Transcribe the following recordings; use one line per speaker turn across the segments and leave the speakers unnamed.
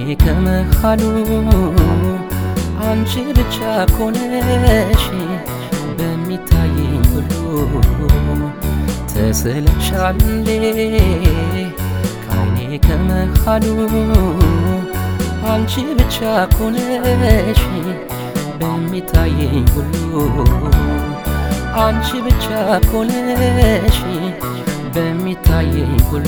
ከመሃሉ አንቺ ብቻ ኮነሽ በሚታየኝ ሁሉ ተስለሻል እንዴ ከዓይኔ ከመሃሉ አንቺ ብቻ ኮነሽ በሚታየኝ ሁሉ አንቺ ብቻ ኮነሽ በሚታየኝ ሁሉ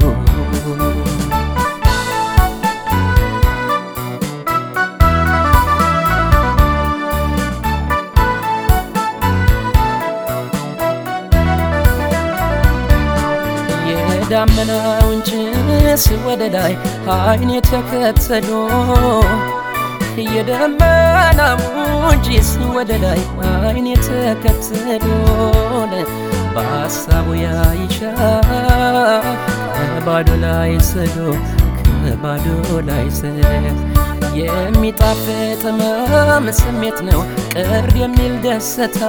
የዳመናውን ጭስ ወደ ላይ አይን የተከተሎ የደመናውን ጭስ ወደ ላይ አይን የተከተሎን በሀሳቡ ያይሻል ከባዶ ላይ ስዶ ከባዶ ላይ ስዶ የሚጣፍጥ ህመም ስሜት ነው ቅር የሚል ደስታ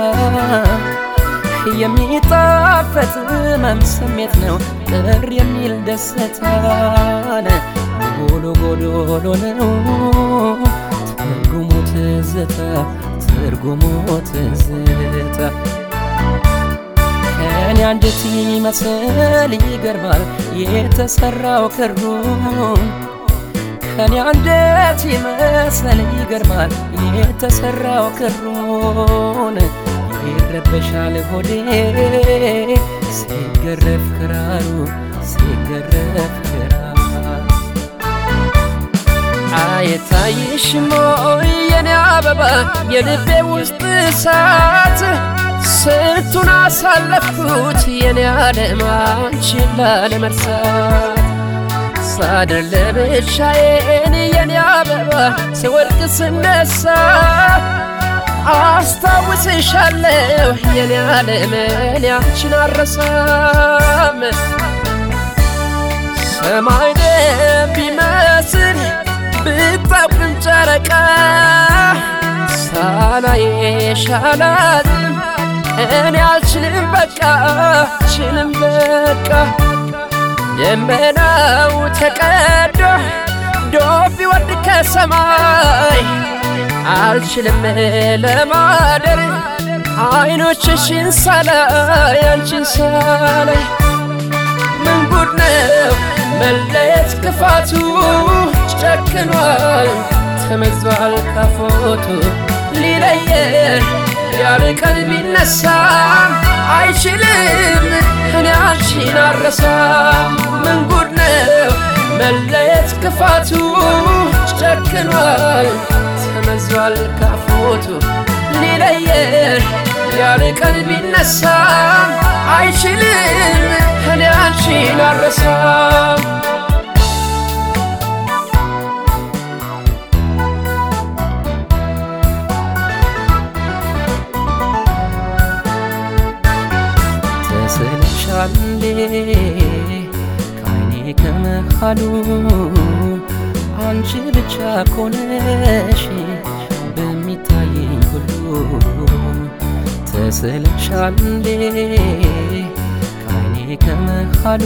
የሚጣፈጥ ህመም ስሜት ነው ቅር የሚል ደስታን ጎሎ ጎዶሎ ነው ትርጉሙ ትዝታ ትርጉሙ ትዝታ ከኔ አንጀት ይመስል ይገርማል የተሰራው ክሩን ከኔ አንጀት ይመስል ይገርማል የተሰራው ክሩን ይረበሻል ሆዴ ሲገረፍ ክራሩ ሲገረፍ ክራሩ አይታይሽም ወይ የኔ አበባ የልቤ ውስጥ እሳት ስንቱን አሳለፍኩት የኔ ዓለም አንቺን ላለመርሳት ሳድር ለብቻዬን የኔ አበባ ስወድቅ ስነሳ አስታውስሻለሁ የኔ ዓለም እኔ አንቺን አረሳም ሰማይ ደም ቢመስል ብታውቅም ጨረቃ ሳላየሽ አላዝንም እኔ አልችልም በቃ አልችልም በቃ ደመናው ተቀዶ ዶፍ ቢወርድ ከሰማይ አልችልም ለማደር አይኖችሽን ሳላይ አንቺን ሳላይ ምን ጉድ ነው መለየት ክፋቱ ጨክኗል ተመዟል ካፎቱ ሊለየን ያርቀን ቢነሳም አይችልም እኔ አንቺን አረሳም ምን ጉድ ነው መለየት ክፋቱ ጨክኗል ተመዟል ካፎቱ ሊለየን ያርቀን ቢነሳም አይችልም እኔ አንቺን አረሳም ተስለሻል እንዴ ከዓይኔ ከመሃሉ አንቺ ብቻ ኮነሽ በሚታየኝ ሁሉ ተስለሻል እንዴ ከዓይኔ ከመሃሉ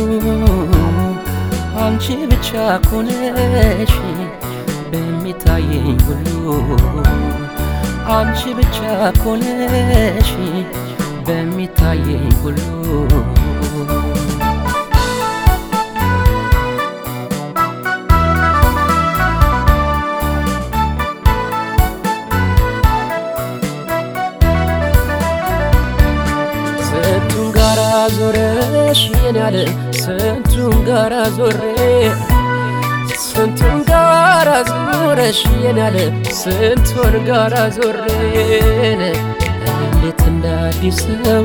አንቺ ብቻ ኮነሽ በሚታየኝ ሁሉ አንቺ ብቻ ኮነሽ በሚታየኝ ሁሉ ስንቱን ጋራ ዞረሽ የኔ ዓለም ስንቱን ጋራ ዞሬ ስንቱን ጋራ ዞረሽ የኔ ዓለም ስንቱን ጋራ ዞሬን እንዴት እንደ አዲስ ሰው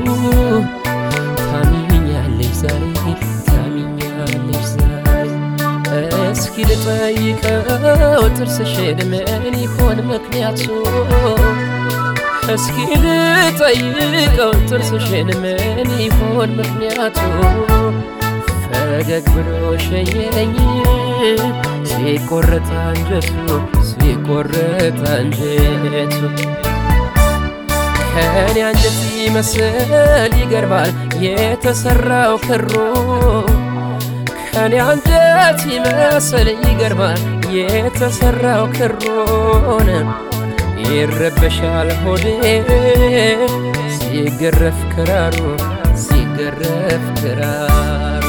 ታሚኛለሽ ዛሬ ታሚኛለሽ ዛሬ እስኪ ልጠይቀው ጥርስሽን ምን ይሆን ምክንያቱ እስኪ ልጠይቀው ጥርስሽን ምን ይሆን ምክንያቱ ፈገግ ብሎ ሸኘኝ ሲቆረጥ አንጀቱ ሲቆረጥ አንጀቱ ከኔ አንጀት ይመስል ይገርማል የተሰራው ክሩ ከኔ አንጀት ይመስል ይገርማል የተሰራው ክሮን ይረበሻል ሆዴ ሲገረፍ ክራሩ ሲገረፍ ክራሩ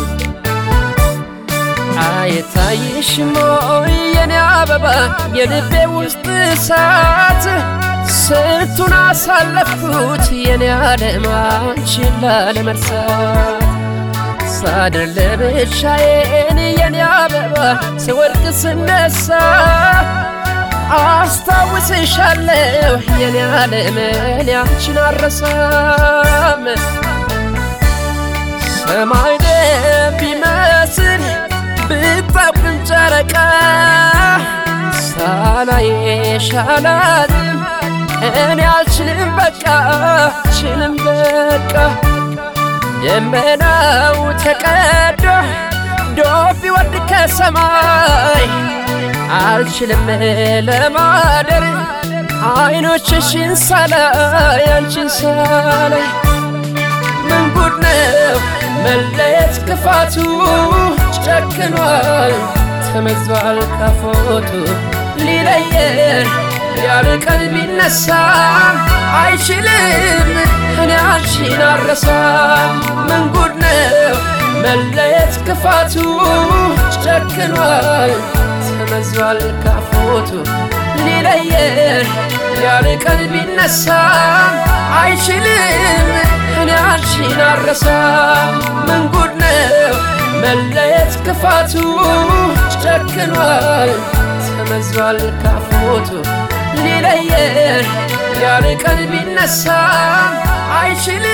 አይታይሽም ወይ የኔ አበባ የልቤ ውስጥ እሳት ስንቱን አሳለፍኩት የኔ ዓለም አንቺን ላለመርሳት ሳድር ለብቻዬን የኔ አበባ ስወድቅ ስነሳ አስታውስሻለሁ የኔ ዓለም እኔ አንቺን አረሳም ሰማይ ደም ቢመስል ብታብቅም ጨረቃ ሳላየሽ አላዝንም እኔ አልችልም በቃ አልችልም በቃ ደመናው ተቀዶ ዶፍ ቢወርድ ከሰማይ አልችልም ለማደር አይኖችሽን ሳላይ አንቺን ሳላይ ምን ጉድ ነው መለየት ክፋቱ ጨክኗል ተመዟል ካፎቱ ሊለየን ያለ ቀን ቢነሳ አይችልም እኔ አንቺን አረሳም ምን ጉድ ነው መለየት ክፋቱ ጨክኗል ተመዟል ካፎቱ ሊለየን ያለ ቀን ቢነሳ አይችልም እኔ አንቺን አረሳም ምን ጉድ ነው መለየት ክፋቱ ጨክኗል ተመዟል ካፎቱ ሊለየን ያለ ቀን ቢነሳ አይችልም